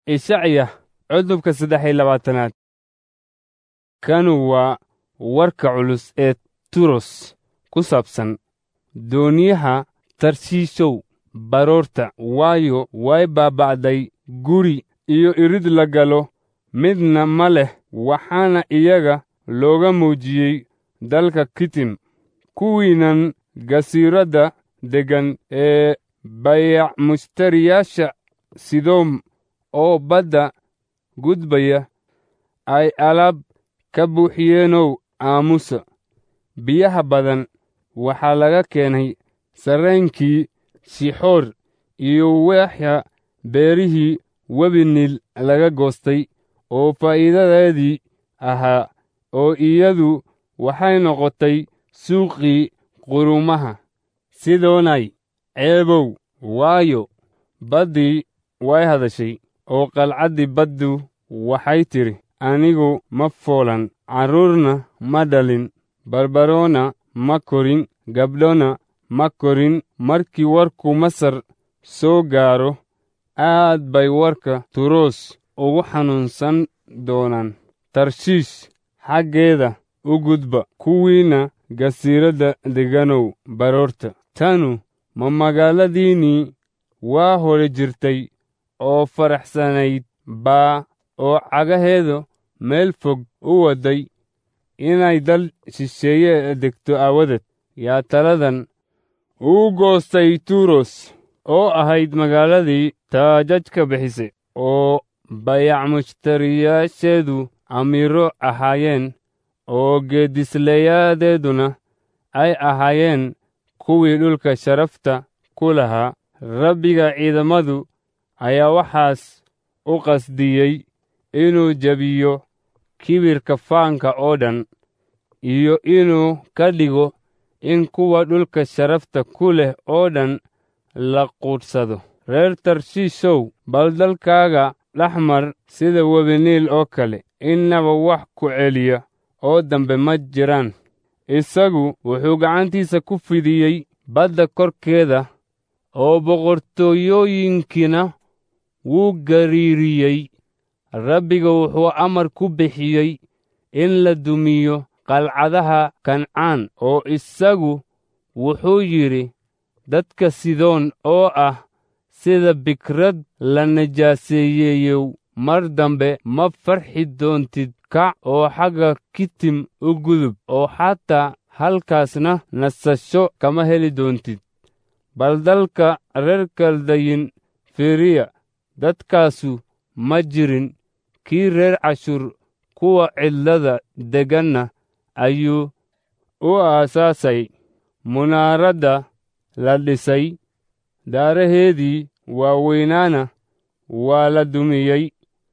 ishacya cudubka saddex iyo labaatanaad kanu waa warka culus ee turos ku saabsan dooniyaha tarshiishow baroorta waayo way baaba'day guri iyo irid la galo midna ma leh waxaana iyaga looga muujiyey dalka kitim kuwiinan gasiiradda deggan ee bayac mushtariyaasha sidoom oo badda gudbaya ay alaab ka buuxiyeenow aamusa biyaha badan waxaa laga keenay sarreenkii shixoor iyo weexya beerihii webi niil laga goostay oo faa'iidadeedii ahaa oo iyadu waxay noqotay suuqii qurumaha sidoonay ceebow waayo baddii way hadashay oo qalcaddii baddu waxay tidhi anigu ma foolan carruurna ma dhalin barbaroona ma korin gabdhona ma korin markii warku masar soo gaaro aad bay warka turoos ugu xanuunsan doonaan tarshiish xaggeeda u gudba kuwiinna gasiiradda deganow baroorta tanu ma magaaladiinnii waa hore jirtay oo faraxsanayd baa oo cagaheedu meel fog u wadday inay dal shisheeye degto aawadeed yaa taladan uu goostay turos oo ahayd magaaladii taajajka bixisay oo bayac mushtariyaasheedu amiiro ahaayeen oo geedisleeyadeeduna ay ahaayeen kuwii dhulka sharafta ku lahaa rabbiga ciidamadu ayaa waxaas u qasdiyey inuu jebiyo kibirka faanka oo dhan iyo inuu ka dhigo in kuwa dhulka sharafta ku leh oo dhan la quudhsado reer tarshiishow bal dalkaaga dhex mar sida webiniil oo kale innaba wax ku celiya oo dambe ma jiraan isagu wuxuu gacantiisa ku fidiyey badda korkeeda oo boqortooyooyinkiina wuu gariiriyey rabbiga wuxuu amar ku bixiyey in la dumiyo qalcadaha kancaan oo isagu wuxuu yidhi dadka sidoon oo ah sida bikrad la najaaseeyeeyow mar dambe ma farxi doontid kac oo xagga kitim u gudub oo xataa halkaasna nasasho kama heli doontid bal dalka reer kaldayin firiya dadkaasu ma jirin kii reer cashuur kuwa cidlada degganna ayuu u aasaasay munaaradda la dhisay daaraheedii waaweynaana waa la dumiyey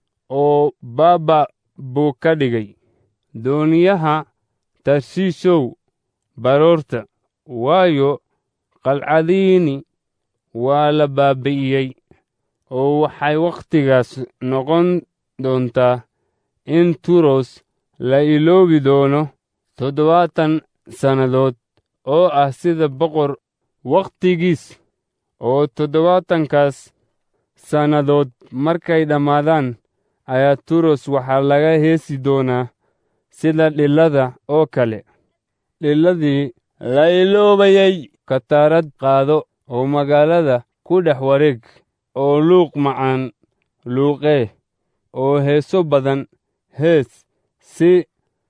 oo baaba buu ka dhigay dooniyaha tarshiishow baroorta waayo qalcadiini waa la baabi'iyey oo waxay wakhtigaas noqon doontaa in turos la iloobi doono toddobaatan sannadood oo ah sida boqor wakhtigiis oo toddobaatankaas sannadood markay dhammaadaan ayaa turos waxaa laga heesi doonaa sida dhillada oo kale dhilladii la iloobayey kataarad qaado oo magaalada ku dhex wareeg oo luuq macaan luuqee oo heeso badan hees si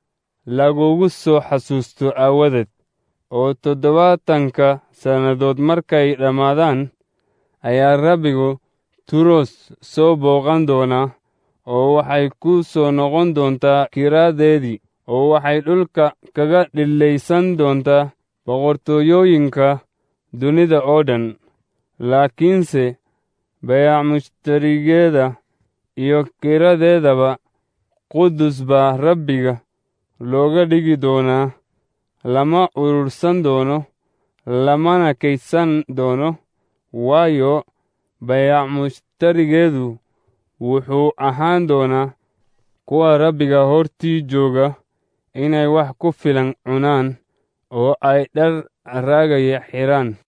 lagugu soo xasuusto aawadeed oo toddobaatanka sannadood markay dhammaadaan ayaa rabbigu turos soo booqan doonaa oo waxay ku soo noqon doontaa kiraadeedii oo waxay dhulka kaga dhillaysan doontaa boqortooyooyinka dunida oo dhan laakiinse bayac mushtarigeeda iyo kiradeedaba qudus baa rabbiga looga dhigi doonaa lama urursan doono lamana kaydsan doono waayo bayac mushtarigeedu wuxuu ahaan doonaa kuwa rabbiga hortii jooga inay wax ku filan cunaan oo ay dhar raagaya xidhaan